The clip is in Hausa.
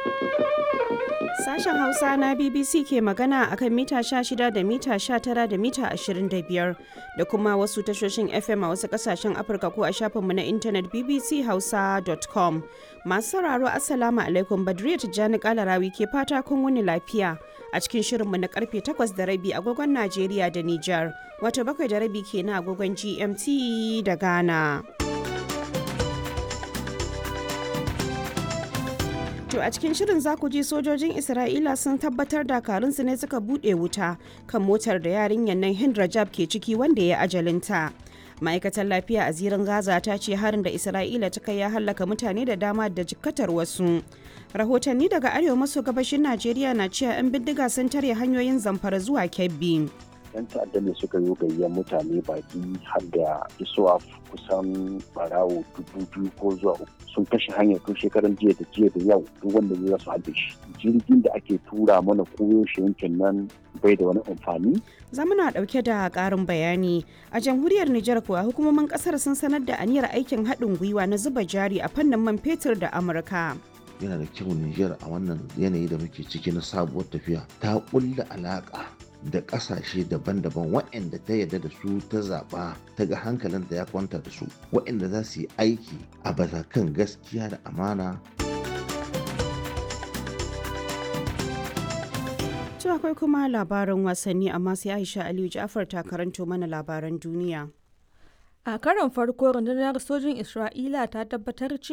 Sashen Hausa na BBC ke magana akan mita 16 da mita 19 da mita 25 da kuma wasu tashoshin FM a wasu kasashen Afirka ko a shafinmu na intanet bbchausa.com. Masu sauraro Assalamu alaikum Badriya Tijjani Kalarawi ke fata kun wuni lafiya a cikin shirinmu na karfe 8 da rabi agogon Najeriya da Nijar, wato bakwai da rabi ke na agogon GMT da Ghana. To a cikin shirin za ku ji sojojin Isra'ila sun tabbatar dakarunsu ne suka buɗe wuta kan motar da yarinyar nan Hind Rajab ke ciki wanda ya ajalinta. Ma'aikatar lafiya a zirin Gaza ta ce harin da Isra'ila ta kai ya hallaka mutane da dama da jikkatar wasu. Rahotanni daga arewa maso gabashin Najeriya na cewa 'yan bindiga sun tare hanyoyin zamfara zuwa Kebbi. 'yan ta'adda ne suka yi gayyar mutane baki har da isuwa kusan barawo dubu biyu ko zuwa uku sun kashe hanyar tun shekaran jiya da jiya da yau duk wanda ya su hadda shi jirgin da ake tura mana koyo shi yankin nan bai da wani amfani zamana dauke da karin bayani a jamhuriyar Nijar kuwa hukumomin kasar sun sanar da aniyar aikin haɗin gwiwa na zuba jari a fannin man fetur da Amurka. yana da kyau Nijar a wannan yanayi da muke ciki na sabuwar tafiya ta ƙulla alaƙa da ƙasashe daban-daban waɗanda ta yarda da su ta zaɓa ta ga hankalinta ya kwanta da su waɗanda za su yi aiki a kan gaskiya da amana To akwai kuma labaran wasanni amma sai Aisha Aliyu Ja'far ta karanto mana labaran duniya. A karon farko rundunar sojin Isra'ila ta tabbatar cewa